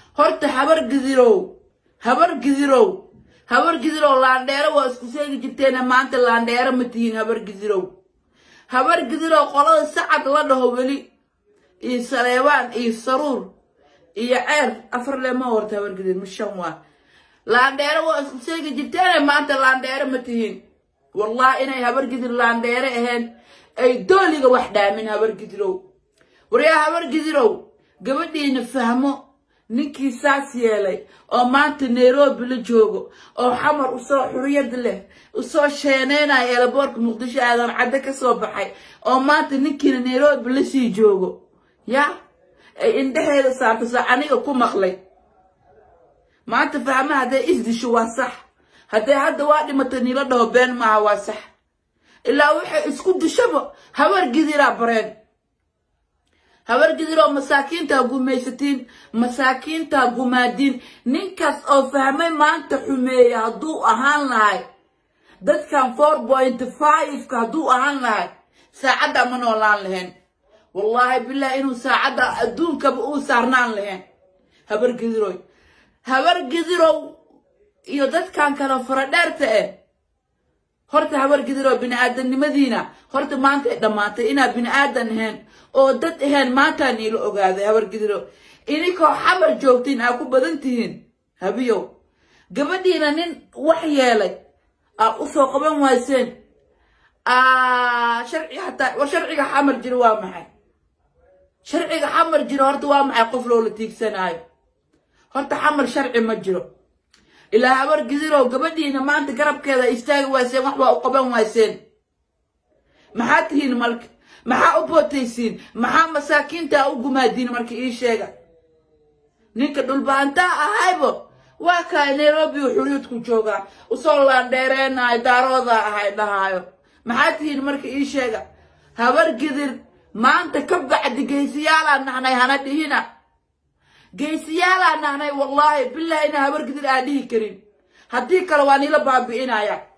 horta habar gidirow habar gidirow habar gidirow laandheero waa isku seegi jirteena maanta laandheero ma tihiin habar gidirow habar gidirow qolada sacad la dhaho weli iyo saleebaan iyo saruur iyo ceer afar lema horta habar gidir ma shan waa laandheero waa isku seegi jirteena maanta laandheero ma tihiin wallahi inay habar gidir laandheere ahayn ay dooliga wax dhaamin habar gidirow waryaa habar gidirow gabadhiina fahmo ninkii saas yeelay oo maanta nairobi la joogo oo xamar usoo xuriyad leh usoo sheeneynaya eelaboorka muqdisho aadan cadde ka soo baxay oo maanta ninkiina nairobi lasii joogo ya ay indhexeeda saarto sa aniga ku maqlay maanta fahma hadday isdisho waa sax hadday hadda waa dhimata niila dhaho been maaha waa sax ilaa waxay isku dishaba habar gidiraa bareen habar gidiroo masaakiintaa gumaysatiin masaakiintaa gumaadiin ninkaas oo fahmay maanta xumeeye hadduu ahaan lahay dadkan four point fiveka hadduu ahaan lahay saacadda ma noolaan lahayn wallaahi bilahi inuu saacadda adduunkaba uu saarnaan lahayn habar gidiroy habar gidirow iyo dadkan kale faradheerta eh horta habar gidirow bini-aadanimadiina horta maanta ay dhammaatay inaad bini-aadan ahayn oo dad ahayn maantaa niila ogaaday habar gidirow ininkoo xamar joogtiin aa ku badan tihiin habiyow gabadhiina nin wax yeelay aa usoo qaban wayseen sharci hataa war sharciga xamar jiro waa maxay sharciga xamar jiro horta waa maxay qof loola tiigsanaayo horta xamar sharci ma jiro ilaa habar gidirow gabadhiina maanta garabkeeda istaagi wayseen wax waa u qaban wayseen maxaa tihiin malka maxaa u bootaysiin maxaa masaakiinta u gumaadiin marka ii sheega ninka dhulbaantaa ahaybo waa kaay nairobi u xuriyadku joogaa usoo laandheereenaayo daaroodaa ahay dhahaayo maxaa tihiin marka ii sheega habar gidir maanta ka bacdi geysiyaalaa nahnay hana dhihina geysiyaalaa nahnay wallaahi bilahi ina habar gidir aan dhihi karin haddii kale waa niila baabi'inaya